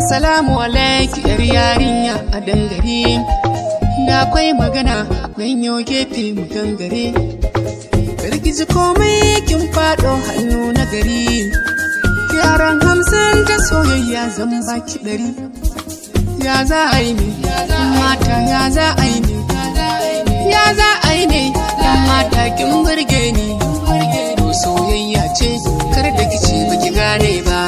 Assalamu alaiki yar yarinya a dangare da akwai magana nan yau gefe mu gangare Karkizi komai kin faɗo hannu na gari Yaran hamsin ta soyayya zan baki ɗari Ya za a yi ne, mata ya za a yi ne Ya za a yi ne, yan mata kin burge ni To soyayya ce, kar da kici baki gane ba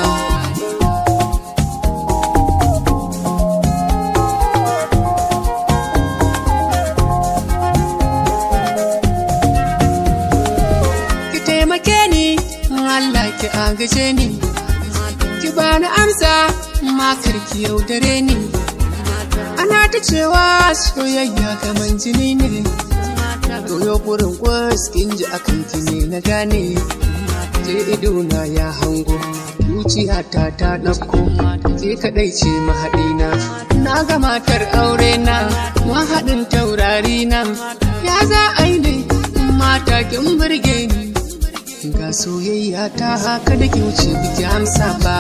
ki taimake ni Allah ki agaje ni ki bani amsa makar ki yaudare ni ana ta cewa soyayya kaman jini ne Doyo burin kwas kin ji akan ki ne na gane je idona ya hango zuciyata ta ɗauko ke kaɗai ce mahaɗina na ga matar aure na mahaɗin taurari na ya za a yi ne mata kin burge ni ga soyayya ta haka da ki wuce biki amsa ba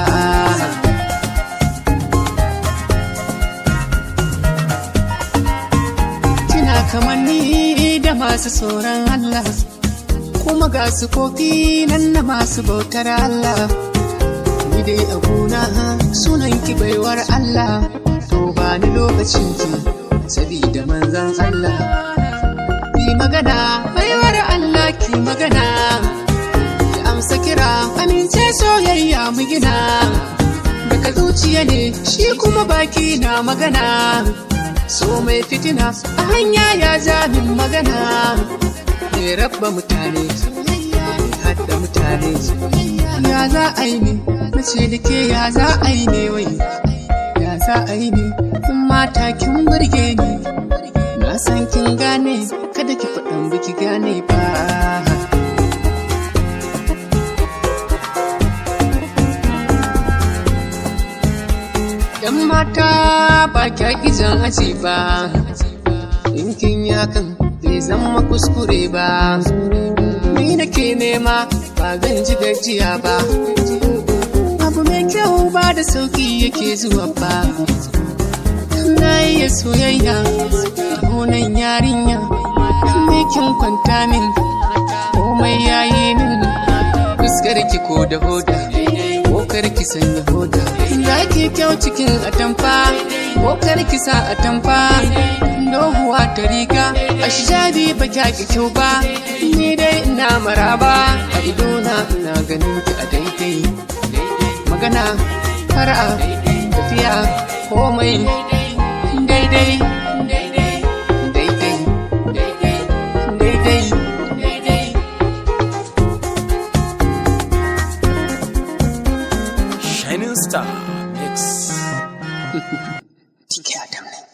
kina kamar ni da masu tsoron Allah kuma ga su kofi nan na masu bautar Allah ni dai a gona sunan ki baiwar Allah to ba ni lokacin ki sabida manzan Allah ki magana baiwar Allah ki magana ki amsa kira amince soyayya mu gina daga zuciya ne shi kuma baki na magana so mai fitina a hanya ya ja min magana mai rabba mutane hadda mutane ya za a yi ne mace da ke ya za a yi ne wai ya za a yi ne in mata kin burge ni na san kin gane kada ki faɗan biki gane ba Yan mata ba kya gizon aji ba, in kin yakan bai zama kuskure ba. Ni nake nema ba zan ji gajiya ba. Abu mai kyau ba da sauki yake zuwa ba. Na iya soyayya da honan yarinya, me kin kwanta min, komai yayi min, fuskar ki ko da hoda. Kokar ki sanya hoda Za ki kyau cikin atamfa Kokar ki sa atamfa Doguwa ta riga A shabi ba kya ki kyau ba Ni dai ina maraba A idona ina ganin ki a daidai Magana fara'a tafiya komai daidai daidai daidai Shining Star X. Tike Adam ne